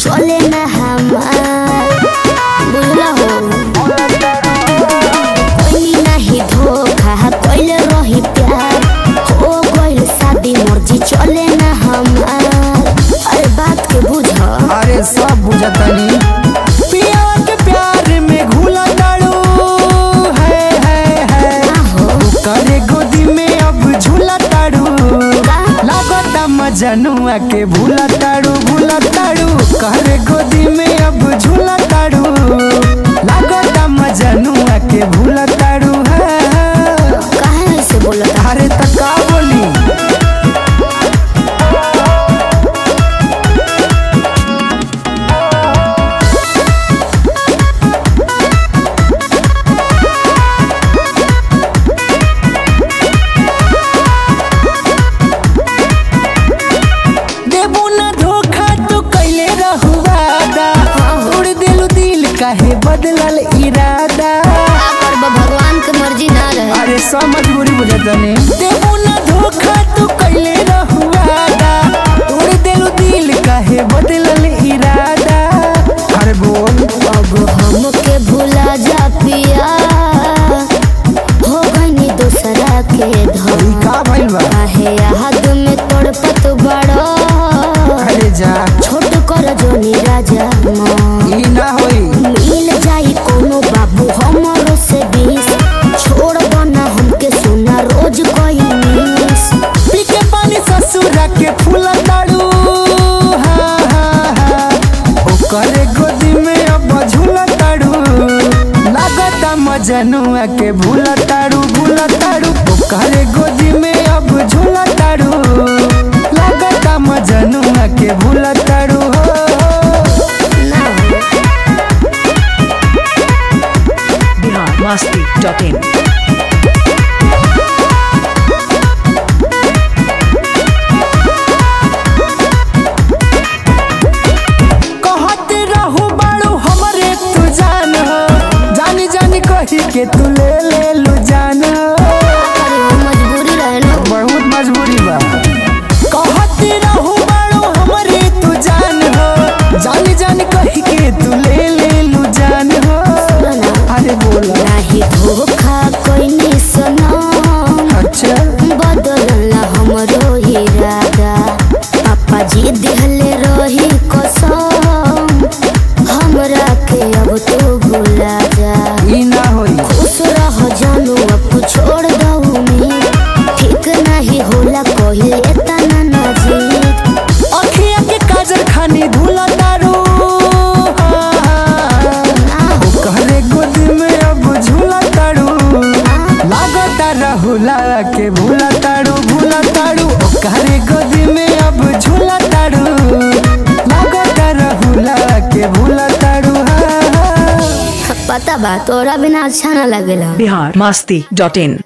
चले ना हमार बुझला हो कोई नहीं धोखा कोइले रही प्यार हो गइल शादी मर्जी चले ना हमार अरे बात के बुझ अरे सब बुझतनी पिया के प्यार में घुला ताड़ू है है है ना हो करे गोदी में अब झूला ताड़ू का लागता मजनुआ के भूला ताड़ू भूला ताड़ू करे गोदी में अब झूला ताड़ू लागता मजनुआ के भूला ताड़ू है है। काहे ऐसे बोलत अरे त का बोली देबू ना धोखा तू कैले रहुआदा उड़ दिलू दिल काहे बदलल इरादा का करब भगवान के मर्जी ना रहे अरे सब मजबूरी बुझतने देबू ना धोखा तू कैले रहुआदा उड़ दिलू दिल काहे बदलल इरादा अरे बोल अब हमके भुला जा पिया हो गई दूसरा के ई धोखा का भइल बा काहे याद में तड़पत बड़ो अरे जा छोट कर जोनी राजा माँ ई ना होई मिल जाई कोनो बाबू हमरो से बीस छोड़ बना हमके सोना रोज कोई मिस पी के पानी ससुरा के फूला ताड़ू हाँ हाँ हाँ ओकरे गोदी में अब झूला ताड़ू लागता मजनुआ के भूला ताड़ू भूला ताड़ू ओकरे गोदी में अब झूला ताड़ू लागता मजनुआ के भूला ताड़ू हो ना हो biharmasti.in कहत रहू बाड़ू हमरे तू जान हो जानी जानी कही के तू ले ले लू जान हो अरे वो मजबूरी रहे ना बहुत मजबूरी बा कहत रहू बाड़ू हमरे तू जान हो जानी जानी कही के तू ले ले लू जान हो ना अरे बोला नाही धोखा कोई नहीं सनम अच्छा बदलला हमरो इरादा पापा जी दिहले रही कसम हमरा के अब तू भुला जा ई ना होई खुश रह जानू अब छोड़ दो उम्मीद ठीक नहीं होला कहिले तना ना जीत अखिया के काजर खानी धुला तारू हाँ, हाँ। ना हो कहरे गोद में अब झूला तारू लागता रहुला के भूला तारू भूला तारू कहरे गोद में अब झूला तारू लागता रहुला के भूला तारू हाँ, हाँ। पता बा तोरा बिना अच्छा ना लगेला biharmasti.in